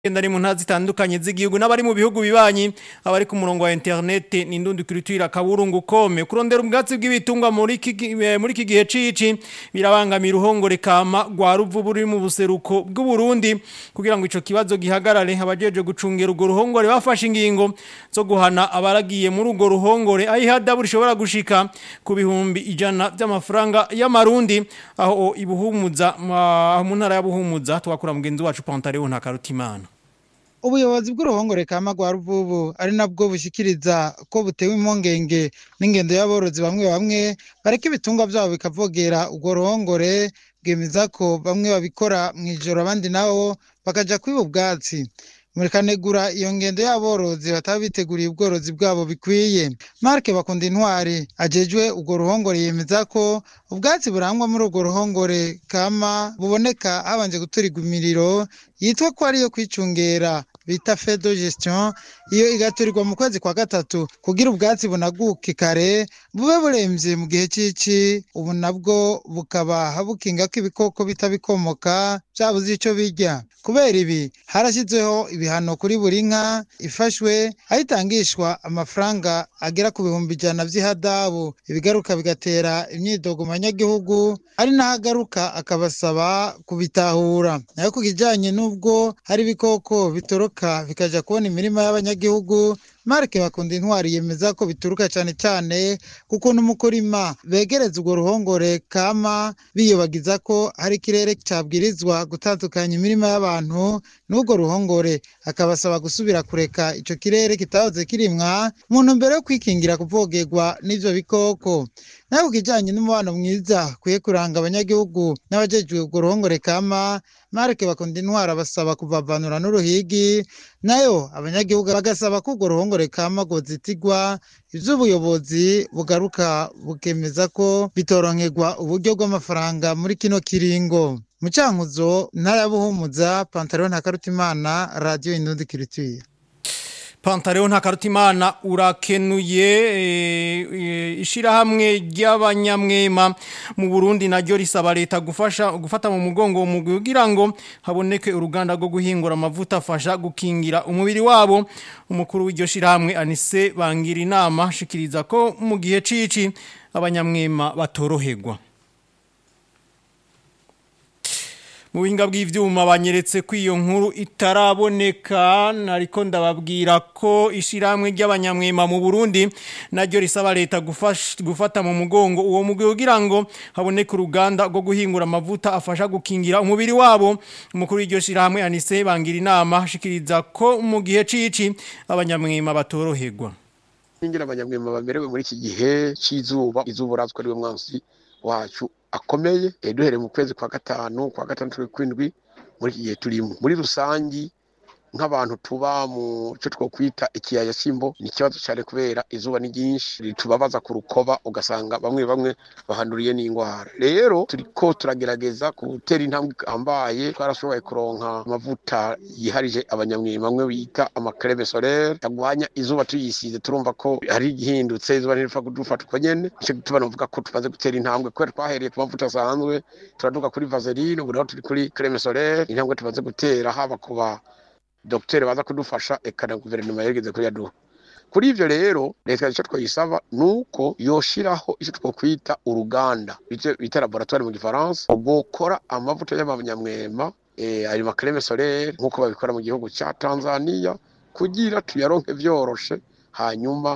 ari mu ntazi zitandukanye z'igihugu n'abari mu bihugu bibanyi abari ku murongo wa internet ni ndundi kulitwira kaburungu kome kurondera ubwatsi bw'ibitungwa muri iki muri iki gihe cici birabangamira uruhongore kama rwa ruvubu ruri mu buseruko bw'u Burundi kugira ngo ico kibazo gihagarare abajeje gucungera urwo ruhongore bafashe ingingo zo guhana abaragiye muri urwo ruhongore ayihadabu rishobora gushika ku bihumbi ijana by'amafaranga y'amarundi aho ibuhumuza mu ntara ya buhumuza twakura mugenzi wacu Pantaleo nta karutimana ubuyobozi bw'uruhongore kama rwa ruvubu ari nabwo bushikiriza ko butewe impungenge n'ingendo y'aborozi bamwe bamwe bareka ibitungwa byabo bikavogera urwo ruhongore bwemeza ko bamwe babikora mu ijoro abandi nabo bakaja kwiba ubwatsi murikanegura iyo ngendo y'aborozi bataba biteguriye ubworozi bwabo bikwiye marke bakunda intwari ajejwe urwo ruhongore yemeza ko ubwatsi burangwa muri urwo ruhongore kama buboneka habanje guturigwa imiriro yitwa ko ariyo kwicungera bita fedo gestion iyo igaturirwa mu kwezi kwa gatatu kugira ubwatsi bunaguke kare bube buremvye mu gihe cici ubu nabwo bukaba bukinga ko ibikoko bitabikomoka vyabuze ico birya kubera ibi harashyizweho ibihano kuri buri nka ifashwe aho itangishwa amafaranga agera ku bihumbi ijana vy'ihadabu ibigaruka bigatera imyidogo mu banyagihugu ari naho agaruka akabasaba kubitahura nayo ku kijanye n'ubwo hari ibikoko bitoroka bikaja kubona imirima y'abanyagihugu marike bakunda intwari yemeza ko bituruka cyane cyane ku kuntu mu kurima begereza urwo ruhongore kama biyobagiza ko hari ikirere cyabwirizwa gutandukanya imirima y'abantu n'urwo ruhongore akabasaba gusubira kureka icyo kirere kitahoze kirimwa mu ntumbero yo kwikingira kuvogerwa n'ivyo bikoko nawe ku kijyanye n'umubano mwiza kwiye kuranga abanyagihugu n'abajejwe urwo ruhongore kama marike bakunda intwara basaba kuvavanura n'uruhigi nayo abanyagihugu bagasaba ko urwo ruhongore kama rwozitigwa ivy'ubuyobozi bugaruka bukemeza ko bitoronkerwa uburyo bw'amafaranga muri kino kiringo mu cankuzo ntara ya buhumuza pantaro ntakarutimana radiyo indundi kiritire Pantaleo ntakarutimana urakenuye ishirahamwe ry'abanyamwema mu Burundi naryo risaba leta gufasha gufata mu mugongo mu kugira ngo haboneke uruganda rwo guhingura amavuta afasha gukingira umubiri wabo umukuru w'iryo shirahamwe Anise bangira inama shikiriza ko mu gihe cici abanyamwema batoroherwa mu buhinga bw'ivyuma banyeretse ko iyo nkuru itaraboneka nariko ndababwira ko ishiramwe ry'abanyamwema mu Burundi naryo risaba leta gufata mu mugongo uwo mugwi kugira ngo haboneke uruganda rwo guhingura amavuta afasha gukingira umubiri wabo umukuru w'iryo shiramwe Anise bangira inama shikiriza ko mu gihe cici abanyamwema batoroherwa ningira abanyamwema bamerewe muri iki gihe c'izuba izuba urazwe ari we mwansi wacu akomeye duhereye mu kwezi kwa gatanu kwa gatandatu kw'indwi muri iki gihe turimo muri rusangi nk'abantu tuba mu cyo twokwita ikiyaya cy'imbo ni ikibazo cyane kubera izuba ni ryinshi ritubabaza ku rukoba ugasanga bamwe bamwe bahanduriye n'indwara rero turiko turagerageza gutera intambwe ihambaye twarashoboye kuronka amavuta yiharije abanyamwima bamwe bita amakreme solaire tagwanya izuba tuyisize turumva ko hari igihindutse izuba ntiripfa kudufata uko nyene nico gituma novuga ko tumaze gutera intambwe kubera twahereye ku mavuta asanzwe turaduka kuri vaseline ubu naho turi kuri creme solaire intambwe tumaze gutera haba kuba dogiteri baza kudufasha eka na guverinoma yageze kuri yaduha kuri ivyo rero leta icyo twayisaba nuko yoshiraho icyo twokwita uruganda icyo bita laboratoire mu gifaransa bokora amavuta y'abanyamwema eh, ayo makreme solaire nk'uko babikora mu gihugu ca tanzania kugira tuyaronke vyoroshe hanyuma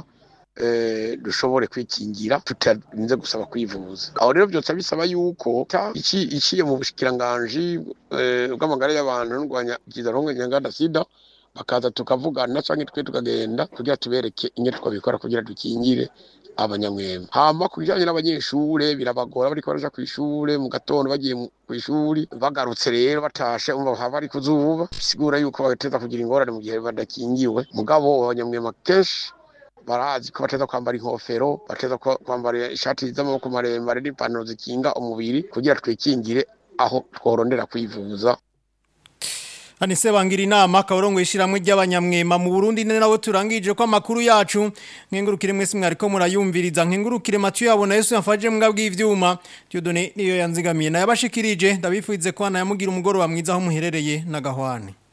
eh, dushobore kwikingira tutarinze gusaba kwivuza aho rero byose bisaba yuko iki iciye mu bushikiranganji eh, bw'amagara y'abantu n'urwanya kizarongo nyanganda sida bakaza tukavugana canke twe tukagenda kugira tubereke inye twabikora kugira dukingire abanyamwema hama ku bijanye n'abanyeshure birabagora bariko baraja kw'ishure mu gatondo bagiye kw'ishuri bagarutse rero batashe umva haba bari kuzuba bisigura yuko bagateza kugira ingorane mu gihe badakingiwe mugabo abanyamwema kenshi barazi ko bateza kwambara inkofero bateza kwambara ishati z'amaboko maremare n'ipantaro zikinga umubiri kugira twikingire aho tworondera kwivuza Anise bangira inama kaborongo ishiramwe ry'abanyamwema mu Burundi nene nawe turangije ko amakuru yacu nkengurukire mwese mwariko murayumviriza nkengurukire Mathieu yabona Yesu yafaje mbwa bw'ivyuma Dieudonné niyo yanzigamiye na yabashikirije ndabifuize ko ana yamugira umugoroba mwiza aho muherereye na gahwane